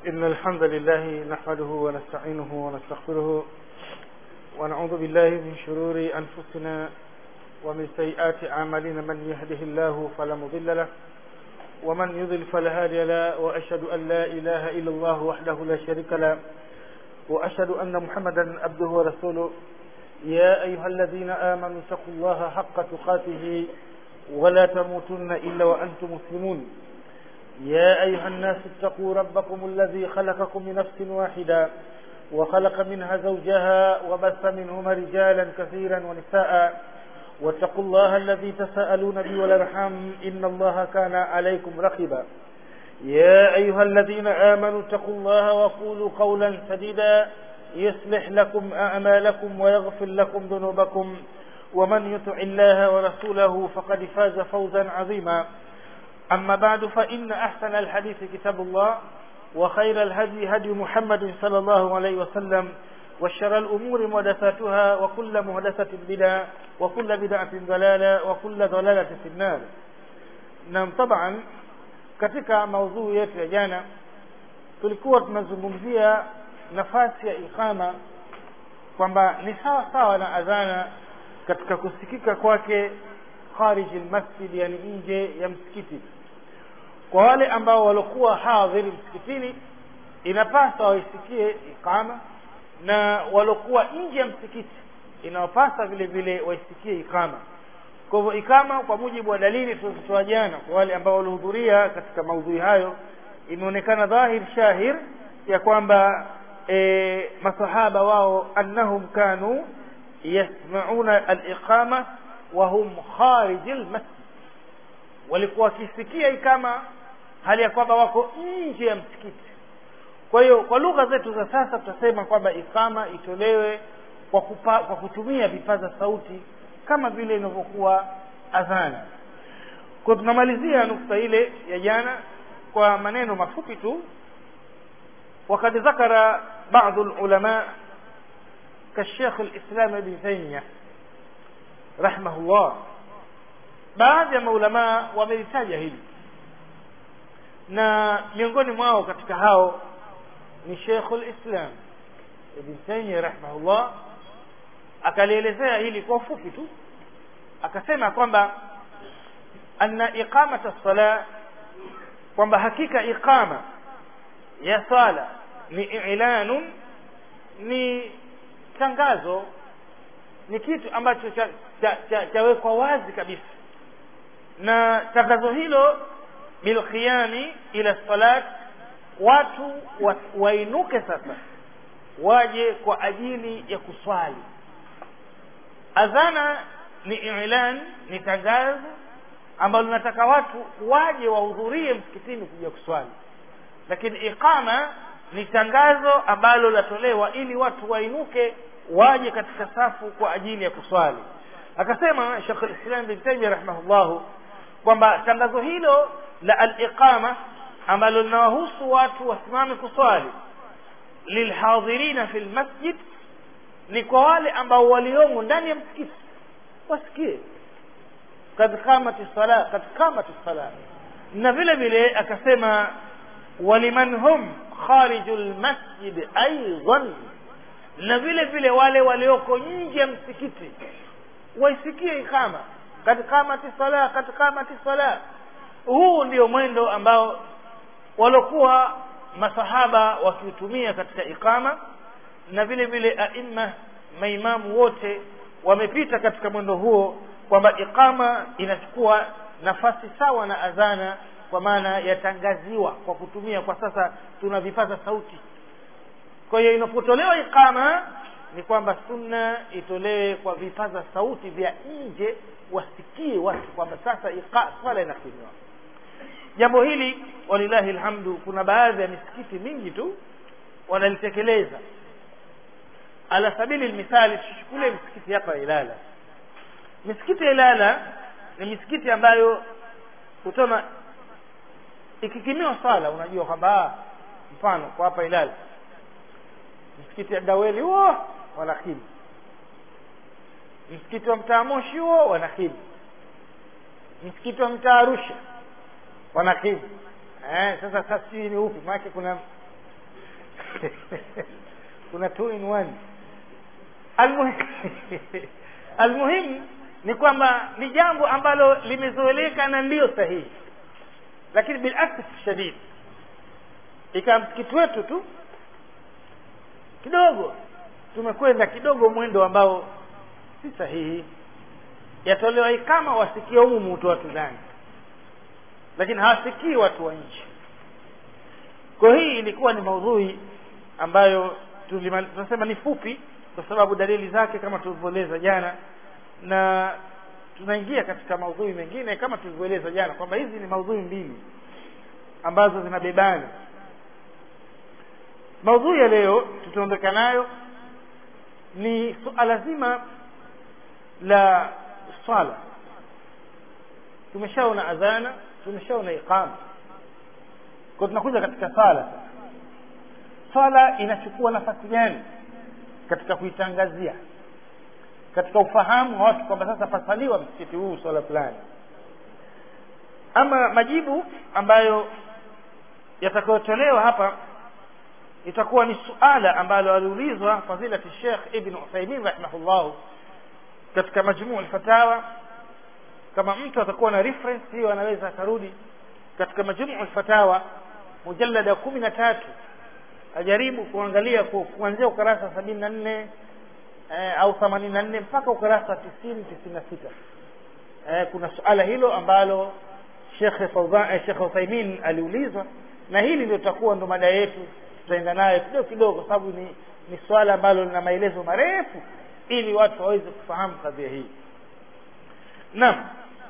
إن الحمد لله نحمده ونستعينه ونستغفره ونعوذ بالله من شرور أنفسنا ومن سيئات أعمالنا من يهده الله فلا مضل له ومن يضل فلا هادي له وأشهد أن لا إله إلا الله وحده لا شريك له وأشهد أن محمدا عبده ورسوله يا أيها الذين آمنوا اتقوا الله حق تقاته ولا تموتن إلا وأنتم مسلمون يا أيها الناس اتقوا ربكم الذي خلقكم من نفس واحدة وخلق منها زوجها وبث منهما رجالا كثيرا ونساء واتقوا الله الذي تساءلون به والارحام إن الله كان عليكم رقيبا يا أيها الذين آمنوا اتقوا الله وقولوا قولا سديدا يصلح لكم أعمالكم ويغفر لكم ذنوبكم ومن يطع الله ورسوله فقد فاز فوزا عظيما أما بعد فإن أحسن الحديث كتاب الله وخير الهدي هدي محمد صلى الله عليه وسلم وشر الأمور محدثاتها وكل محدثة بدعة وكل بدعة ضلالة وكل ضلالة في النار نعم طبعا katika maudhui yetu ya jana tulikuwa tunazungumzia nafasi ya iqama kwamba ni sawa sawa na adhana katika kusikika kwake kharij almasjid yani nje ya msikiti kwa wale ambao walikuwa hadhiri msikitini inapasa waisikie iqama na waliokuwa nje ya msikiti inawapasa vile vile waisikie ikama kwa hivyo ikama kwa mujibu wa dalili tulizozitoa jana kwa wale ambao walihudhuria katika maudhui hayo imeonekana dhahir shahir ya kwamba e, masahaba wao annahum kanu yasmauna aliqama wa hum kharij almasjid walikuwa wakisikia ikama hali ya kwamba wako nje ya msikiti kwa hiyo kwa lugha zetu za sasa tutasema kwamba ikama itolewe kwa, kupa, kwa kutumia vipaza sauti kama vile inavyokuwa adhana kwa tunamalizia nukta ile ya jana kwa maneno mafupi tu وقد ذكر بعض العلماء كالشيخ الإسلام ابن تيمية رحمه الله baadhi ya maulamaa wamelitaja hili na miongoni mwao katika hao ni Sheikhul Islam Ibn Taymiyyah rahimahullah akalielezea hili kwa ufupi tu akasema kwamba anna iqamata sala kwamba hakika iqama ya sala ni i'lanun ni tangazo ni kitu ambacho chawekwa cha, cha wazi kabisa na tangazo hilo bilkhiyami ila salat watu wa, wainuke sasa waje kwa ajili ya kuswali adhana ni ilan ni tangazo ambalo linataka watu waje wahudhurie msikitini kuja kuswali lakini iqama ni tangazo ambalo latolewa ili watu wainuke waje katika safu kwa ajili ya kuswali akasema Sheikh al-Islam bin Taymiyyah rahimahullahu kwamba tangazo hilo la al-iqama ambalo linawahusu watu wasimame kuswali lilhadhirina fil masjid ni kwa wale ambao waliomo ndani ya msikiti wasikie kad qamati sala kad qamati sala na vile vile akasema waliman hum kharijul masjid aidan na vile vile wale walioko nje ya msikiti waisikie ikama kad qamati sala kad qamati sala huu ndio mwendo ambao walokuwa masahaba wakiutumia katika ikama na vile vile aima maimamu wote wamepita katika mwendo huo kwamba ikama inachukua nafasi sawa na adhana kwa maana yatangaziwa kwa kutumia kwa sasa tuna vipaza sauti kwa hiyo inapotolewa ikama ni kwamba sunna itolewe kwa vipaza sauti vya nje wasikie watu kwamba sasa swala inakimiwa jambo hili walillahi alhamdu kuna baadhi ya misikiti mingi tu wanalitekeleza ala sabili almithali tushukule misikiti hapa Ilala misikiti ya Ilala ni misikiti ambayo utaona ikikimiwa sala unajua kwamba mfano kwa hapa Ilala msikiti ya Daweli huo wanakimi msikiti wa mtaa Moshi huo wanakimi msikiti wa mtaa Arusha wanakimi eh, sasa sasa sijui ni upi maanake kuna kuna two in one almuhim almuhim ni kwamba ni jambo ambalo limezoeleka na ndiyo sahihi lakini bilasaf shadid ikawa msikiti wetu tu kidogo tumekwenda kidogo mwendo ambao si sahihi yatolewa kama wasikia umumu tu watu ndani lakini hawasikii watu wa nchi kwa hii ilikuwa ni maudhui ambayo tunasema ni fupi kwa sababu dalili zake kama tulivyoeleza jana na tunaingia katika maudhui mengine kama tulivyoeleza jana kwamba hizi ni maudhui mbili ambazo zinabebana maudhui ya leo tutaondoka nayo ni suala zima la swala tumeshaona adhana tumeshaona iqama kwa tunakuja katika sala swala inachukua nafasi gani katika kuitangazia katika ufahamu wa watu kwamba sasa pasaliwa msikiti huu swala fulani ama majibu ambayo yatakayotolewa hapa itakuwa ni suala ambalo aliulizwa fadilati Sheikh Ibn Uthaymeen rahimahullah katika majmuu al-fatawa kama mtu atakuwa na reference hiyo anaweza akarudi katika majmuu al-fatawa mujallada kumi na tatu ajaribu kuangalia kuanzia ukurasa sabini na nne eh, au themanini na nne mpaka ukurasa tisini tisini na sita eh, kuna suala hilo ambalo Sheikh Fawzan eh, Sheikh Uthaymeen aliulizwa na hili ndio tutakuwa ndo mada yetu tutaenda nayo kidogo kidogo kwa sababu ni ni swala ambalo lina maelezo marefu ili watu waweze kufahamu kadhia hii naam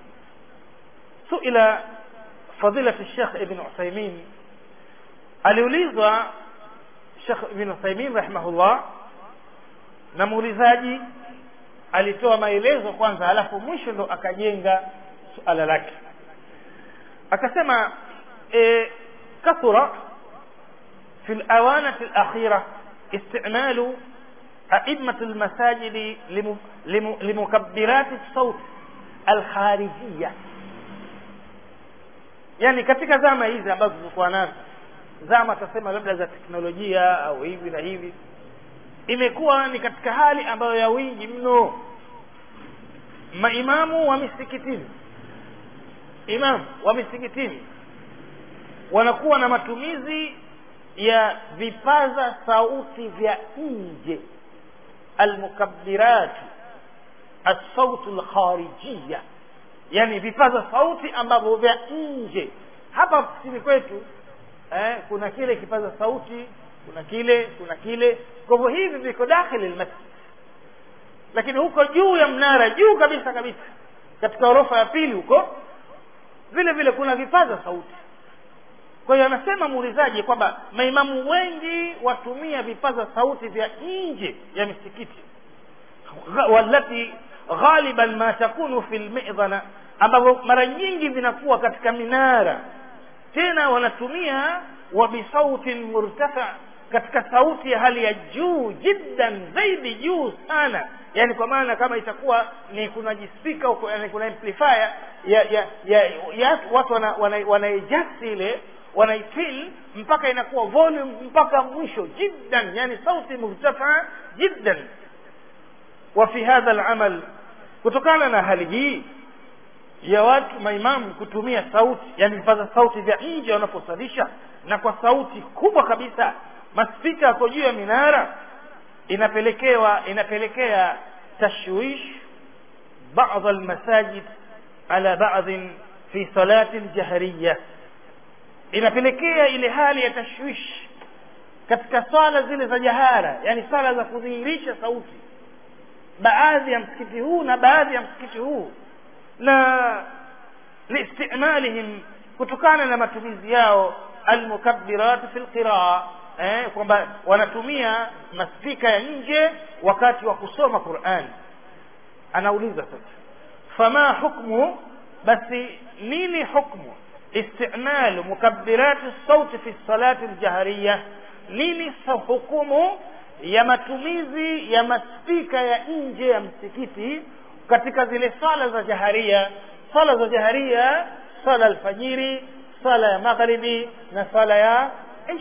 suila fadilati Sheikh Ibn Uthaymeen aliulizwa Sheikh Ibn Uthaymeen rahimahullah na muulizaji alitoa maelezo kwanza halafu mwisho ndo akajenga suala lake akasema e, kathura في الأوانة الأخيرة استعمال أئمة المساجد لم... لم... لمكبرات الصوت الخارجية yani katika zama hizi ambazo tulikuwa nazo zama tasema labda za teknolojia au hivi na hivi imekuwa ni katika hali ambayo ya wingi mno maimamu wa misikitini imamu wa misikitini wanakuwa na matumizi ya vipaza sauti vya nje almukabbirat asautu lkharijiya yani vipaza sauti ambavyo vya nje hapa kusini kwetu eh, kuna kile kipaza sauti kuna kile kuna kile kwa hivyo hivi viko dakhili lmasjid lakini huko juu ya mnara juu kabisa kabisa katika ghorofa ya pili huko vile vile kuna vipaza sauti kwa hiyo anasema muulizaji kwamba maimamu wengi watumia vipaza sauti vya nje ya misikiti walati ghaliban ma takunu fi lmidhana ambavyo mara nyingi vinakuwa katika minara tena wanatumia wa bisautin murtafa katika sauti ya hali ya juu jiddan zaidi juu sana yani kwa maana kama itakuwa ni kuna jispika huko yani kuna amplifier ya ya, ya, ya watu wana, wana, wanaijasti ile wanaitil mpaka inakuwa volume mpaka mwisho jiddan yani sauti murtafa jiddan wa fi hadha al-amal kutokana na hali hii ya watu maimamu kutumia sauti yani vipaza sauti vya nje wanaposalisha na kwa sauti kubwa kabisa maspika yako juu ya minara inapelekewa inapelekea tashwish بعض المساجد على بعض في صلاة الجهرية inapelekea ile hali ya tashwish katika swala zile za jahara yani swala za kudhihirisha sauti baadhi ya msikiti huu na baadhi ya msikiti huu na liistimalihim kutokana na matumizi yao almukabbirat fi lqiraa eh, kwamba wanatumia maspika ya nje wakati wa kusoma Qur'an anauliza sasa fama hukmu basi nini hukmu استعمال مكبرات الصوت في الصلاة الجهرية nini hukumu ya matumizi ya maspika ya nje ya msikiti katika zile sala za jaharia sala za jaharia sala alfajiri sala ya magharibi na sala ya isha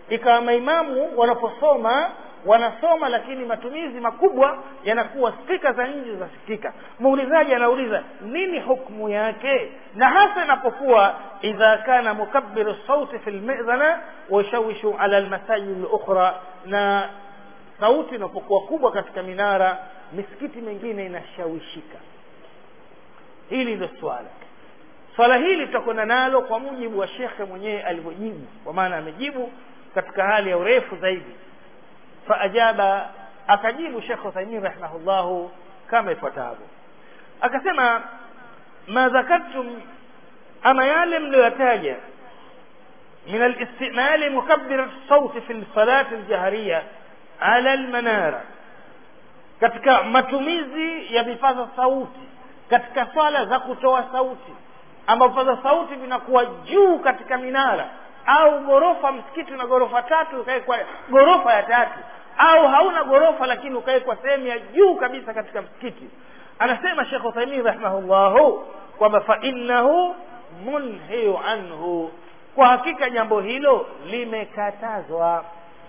ikawa maimamu wanaposoma wanasoma lakini matumizi makubwa yanakuwa spika za nje zasikika muulizaji anauliza nini hukmu yake na hasa inapokuwa idha kana mukabbiru sauti fi lmidhana washawishu ala lmasajid lukhra na sauti inapokuwa kubwa katika minara misikiti mingine inashawishika hili ndio swala swala hili tutakwenda nalo kwa mujibu wa shekhe mwenyewe alivyojibu kwa maana amejibu katika hali ya urefu zaidi faajaba akajibu shekh uthaimin rahimahullahu kama ifuatavyo akasema ma dhakartum ama yale mliyoyataja min alistimali mukabbir sauti fi lsalati ljahariya ala lmanara katika matumizi ya vipaza sauti katika swala za kutoa sauti ambapo vipaza sauti vinakuwa juu katika minara au ghorofa msikiti una ghorofa tatu ukawekwa ghorofa ya tatu au hauna ghorofa lakini ukawekwa sehemu ya juu kabisa katika msikiti anasema shekh uthaimin rahimahullahu kwamba fainnahu munhiyu anhu kwa hakika jambo hilo limekatazwa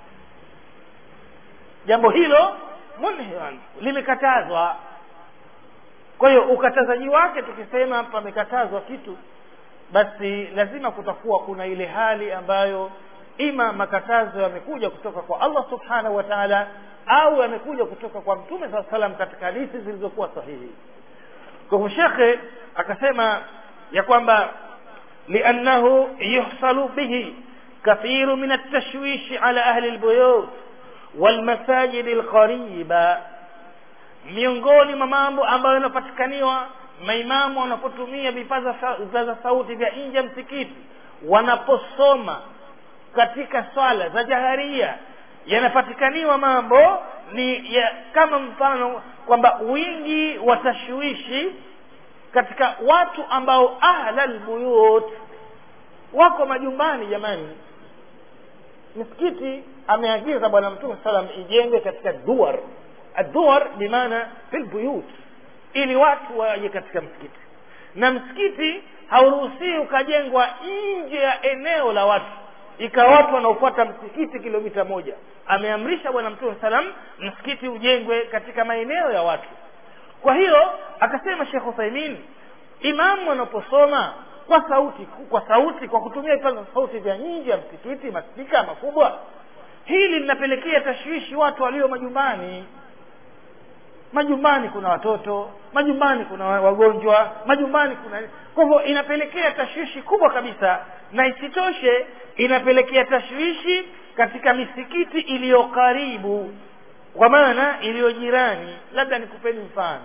jambo hilo munhiyu anhu limekatazwa kwa hiyo ukatazaji wake tukisema pamekatazwa kitu basi lazima kutakuwa kuna ile hali ambayo ima makatazo yamekuja kutoka kwa allah subhanahu wa taala au yamekuja kutoka kwa mtume saa salam katika hadithi zilizokuwa sahihi kwa hivyo shekhe akasema ya kwamba liannahu yuhsalu bihi kathiru min altashwishi ala ahli lbuyut walmasajidi lqariba miongoni mwa mambo ambayo yanapatikaniwa maimamu wanapotumia vipaza za sauti vya nje ya msikiti wanaposoma katika swala za jaharia yanapatikaniwa mambo ni ya kama mfano kwamba wingi wa tashwishi katika watu ambao ahla lbuyut wako majumbani jamani misikiti ameagiza bwana mtume salam ijengwe katika duar aduar bimaana fi lbuyut ili watu waje katika msikiti na msikiti hauruhusii ukajengwa nje ya eneo la watu ikawa watu wanaofuata msikiti kilomita moja ameamrisha bwana mtume salam msikiti ujengwe katika maeneo ya watu kwa hiyo akasema shekh uthaimin imamu anaposoma kwa sauti kwa sauti kwa kutumia vipaza sauti vya nje ya msikiti maspika makubwa hili linapelekea tashwishi watu walio majumbani majumbani kuna watoto majumbani kuna wagonjwa majumbani kuna kwa hivyo inapelekea tashwishi kubwa kabisa na isitoshe inapelekea tashwishi katika misikiti iliyo karibu kwa maana iliyo jirani labda nikupeni mfano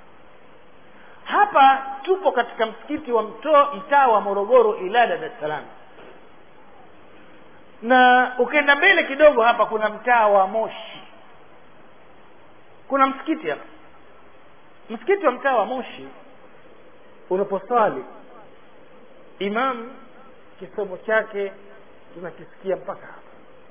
hapa tupo katika msikiti wa mtaa wa morogoro ilada dar es salaam na ukienda mbele kidogo hapa kuna mtaa wa moshi kuna msikiti hapa msikiti wa mtaa wa moshi unaposwali imam kisomo chake tunakisikia mpaka hapa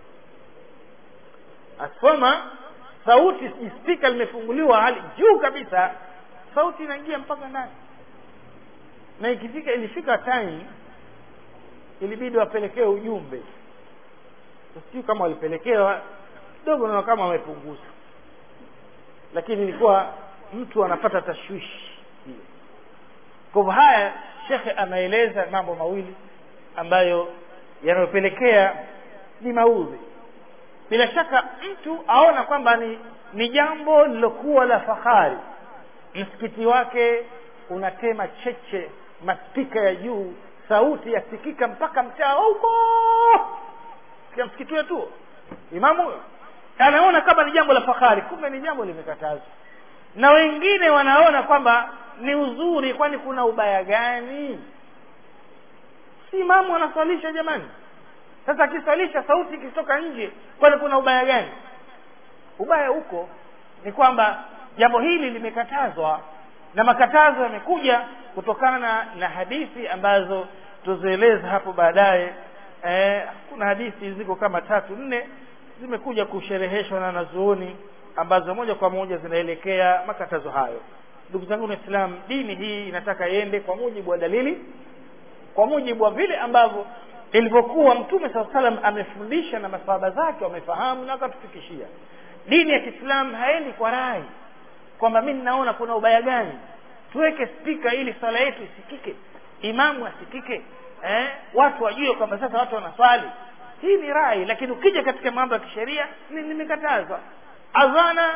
asoma sauti spika limefunguliwa hali juu kabisa sauti inaingia mpaka ndani na ikifika ilifika time ilibidi wapelekee ujumbe sijui kama walipelekewa kidogo naona kama wamepunguza lakini ilikuwa mtu anapata tashwishi hiyo kwa hivyo haya shekhe anaeleza mambo mawili ambayo yanayopelekea ni maudhi bila shaka mtu aona kwamba ni ni jambo lilokuwa la fahari msikiti wake unatema cheche maspika ya juu sauti yasikika mpaka mtaa huko kia msikiti wetu imamu anaona kama ni jambo la fahari kumbe ni jambo limekatazwa na wengine wanaona kwamba ni uzuri kwani kuna ubaya gani si imamu anaswalisha jamani sasa akiswalisha sauti ikitoka nje kwani kuna ubaya gani ubaya huko ni kwamba jambo hili limekatazwa na makatazo yamekuja kutokana na, na hadithi ambazo tuzieleza hapo baadaye eh, kuna hadithi ziko kama tatu nne zimekuja kushereheshwa na wanazuoni ambazo moja kwa moja zinaelekea makatazo hayo ndugu zangu waislamu dini hii inataka iende kwa mujibu wa dalili kwa mujibu wa vile ambavyo ilivyokuwa mtume saa salam amefundisha na masahaba zake wamefahamu na wakatufikishia dini ya kiislamu haendi kwa rai kwamba mi ninaona kuna ubaya gani tuweke spika ili swala yetu isikike imamu asikike eh? watu wajue kwamba sasa watu wanaswali hii ni rai lakini ukija katika mambo ya kisheria nimekatazwa adhana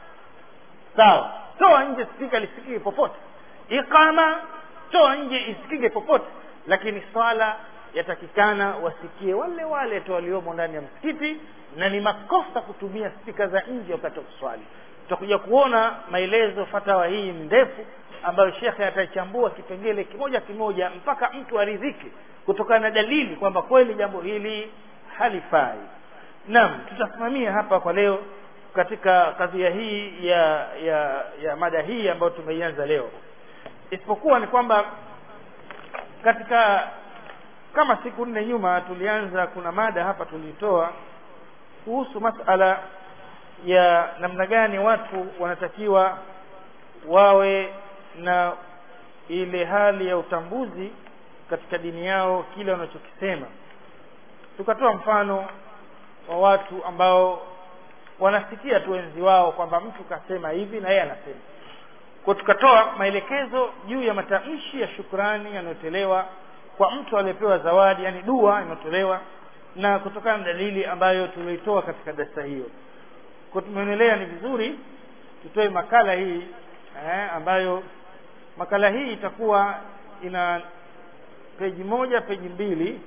sawa toa nje spika lisikike popote iqama toa nje isikike popote lakini swala yatakikana wasikie wale wale tu waliomo ndani ya msikiti na ni makosa kutumia spika za nje wakati wa kuswali tutakuja kuona maelezo fatawa hii ndefu ambayo shekhe ataichambua kipengele kimoja kimoja mpaka mtu aridhike kutokana na dalili kwamba kweli jambo hili halifai naam tutasimamia hapa kwa leo katika kadhia hii ya ya ya mada hii ambayo tumeianza leo isipokuwa ni kwamba katika kama siku nne nyuma tulianza kuna mada hapa tulitoa kuhusu masala ya namna gani watu wanatakiwa wawe na ile hali ya utambuzi katika dini yao kile wanachokisema tukatoa mfano wa watu ambao wanasikia tu wenzi wao kwamba mtu kasema hivi na yeye anasema kwa tukatoa maelekezo juu ya matamshi ya shukrani yanayotolewa kwa mtu aliyepewa zawadi yani dua inayotolewa na kutokana na dalili ambayo tulioitoa katika darasa hiyo kwa tumeonelea ni vizuri tutoe makala hii eh, ambayo makala hii itakuwa ina peji moja peji mbili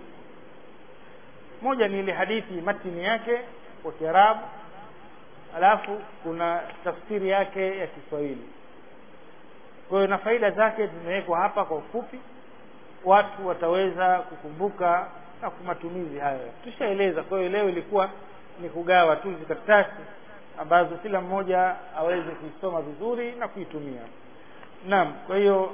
moja ni ile hadithi matini yake kwa kiarabu alafu kuna tafsiri yake ya kiswahili kwa hiyo na faida zake zimewekwa hapa kwa ufupi watu wataweza kukumbuka na matumizi hayo tushaeleza kwa hiyo leo ilikuwa ni kugawa tu hizi karatasi ambazo kila mmoja aweze kuisoma vizuri na kuitumia naam kwa hiyo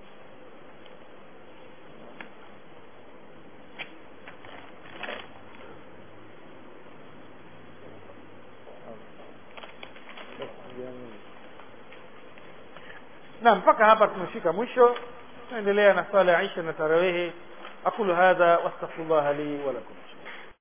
na mpaka hapa tumefika mwisho tunaendelea na swala ya isha na tarawehe aqulu hadha wastaghfirullah li wa lakum